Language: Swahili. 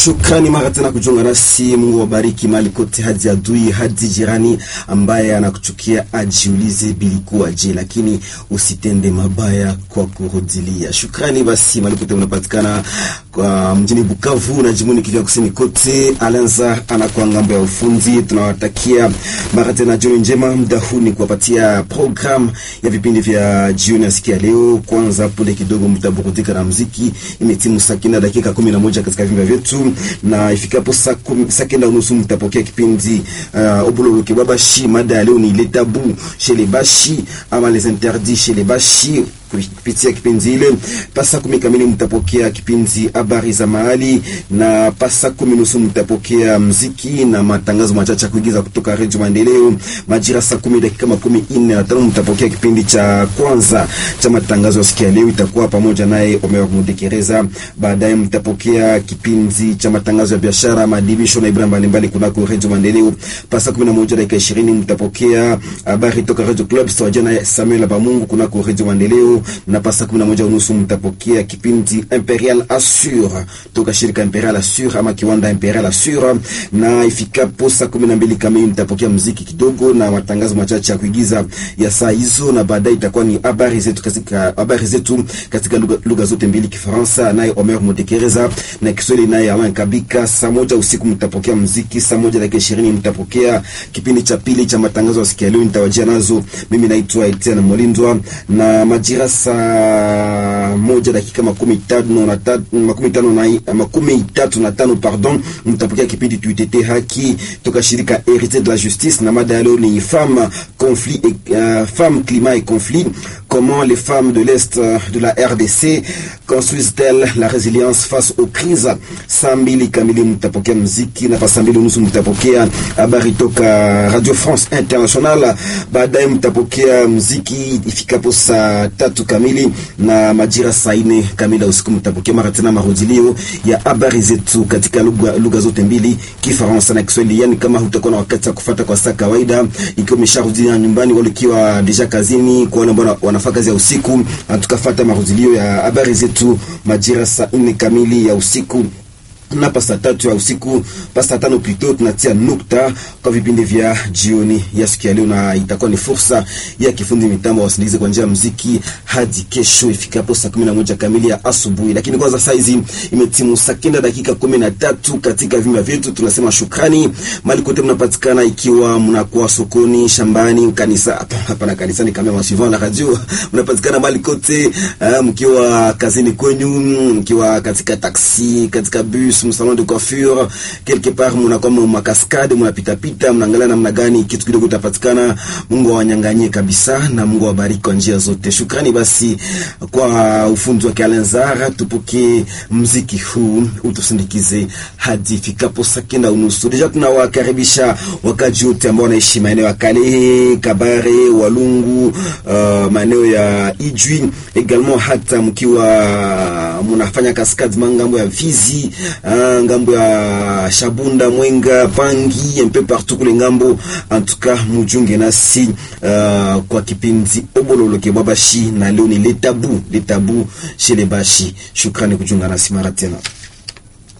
Shukrani mara tena kujiunga nasi. Mungu wabariki mali kote, hadi adui hadi jirani ambaye anakuchukia ajiulize bilikuwaje, lakini usitende mabaya kwa kurudilia. Shukrani basi mali kote unapatikana kwa mjini Bukavu na jimboni Kivu Kusini kote. Alanza anakuwa ngambo ya ufundi. Tunawatakia mara tena jioni njema. Muda huu ni kuwapatia program ya vipindi vya jioni ya siku ya leo. Kwanza punde kidogo mtaburudika na muziki. Imetimu saa kenda dakika kumi na moja katika vimba vyetu, na ifikapo saa kenda unusu mtapokea kipindi uh, Obulolo Bashi. Mada ya leo ni le tabou chez les bashi ama les interdits chez les bashi kupitia kipindi ile pasa kumi kamili mtapokea kipindi habari za mahali, na pasa kumi nusu mtapokea mziki na matangazo machache ya kuigiza kutoka Redio Maendeleo. Majira saa kumi dakika makumi nne na tano mtapokea kipindi cha kwanza cha matangazo ya siku ya leo, itakuwa pamoja naye Omer Mudekereza. Baadaye mtapokea kipindi cha matangazo ya biashara, madibisho na ibra mbalimbali kunako Redio Maendeleo. Pasa kumi na moja dakika ishirini mtapokea habari toka Radio Club sawajia na Samuel Bamungu kunako Redio Maendeleo na pasa kumi na moja unusu mtapokea kipindi Imperial Assure toka shirika Imperial Assure ama kiwanda Imperial Assure, na ifikapo saa kumi na mbili kamili mtapokea mziki kidogo na matangazo machache ya kuigiza ya saa hizo, na baadaye itakuwa ni habari zetu katika habari zetu katika lugha, lugha zote mbili, Kifaransa naye Omer Mudekereza na Kiswahili naye Alain Kabika. Saa moja usiku mtapokea mziki, saa moja dakika ishirini mtapokea kipindi cha pili cha matangazo ya siku ya leo, nitawajia nazo. Mimi naitwa Etienne Molindwa na majira saa moja dakika makumi tano na tatu, makumi tano na makumi tatu na tano pardon, mtapokea kipindi tuitete haki toka shirika Héritier de la Justice, na mada leo ni femme conflit et uh, femme climat et conflit, comment les femmes de l'est de la RDC construisent-elles la résilience face aux crises. Saa mbili kamili mtapokea mziki na saa mbili unusu mtapokea habari toka Radio France International. Baadaye mtapokea mziki ifikapo saa tatu kamili na majira saa nne kamili usiku mtapokea mara tena marudilio ya habari zetu katika lugha lugha zote mbili Kifaransa na Kiswahili. Yani kama hutakuwa na wakati wa kufuata kwa saa kawaida, ikiwa umesharudia nyumbani wala ikiwa deja kazini, kwa wale ambao wanafanya kazi ya usiku, tukafuata marudilio ya habari zetu majira saa nne kamili ya usiku na pasa tatu ya usiku pasa tano plito, tunatia nukta kwa vipindi vya jioni ya siku ya leo, na itakuwa ni fursa ya kifundi mitambo wasindikize kwa njia ya muziki hadi kesho ifikapo saa kumi na moja kamili ya asubuhi. Lakini kwanza saa hizi imetimu saa kenda dakika kumi na tatu katika vimba vyetu. Tunasema shukrani mali kote mnapatikana, ikiwa mnakuwa sokoni, shambani, kanisa hapa na kanisani, kama masivan na radio mnapatikana mali kote, uh, mkiwa kazini kwenyu, mkiwa katika taksi, katika bus salon de coiffure quelque part, mnakuwa makaskade, mnapita pita, mnaangalia namna gani kitu kidogo itapatikana. Mungu awanyanganyie kabisa na Mungu awabariki kwa njia zote. Shukrani basi kwa ufundi wa Kalenzara. Tupokee mziki huu utusindikize hadi fikapo saa kenda unusu. Deja tunawakaribisha wakaji wote ambao wanaishi maeneo ya Kalehe, Kabare, Walungu, uh, maeneo ya Ijwi également, hata mkiwa mnafanya kaskade mangambo ya Fizi ngambo ya Shabunda, Mwenga, Pangi mpe partout kule ngambo. En tout cas mujunge nasi uh, kwa kipindi Obololo ke Bashi, na leo ni le tabou le tabou chez les bashi. Shukrani kujunga nasi mara tena.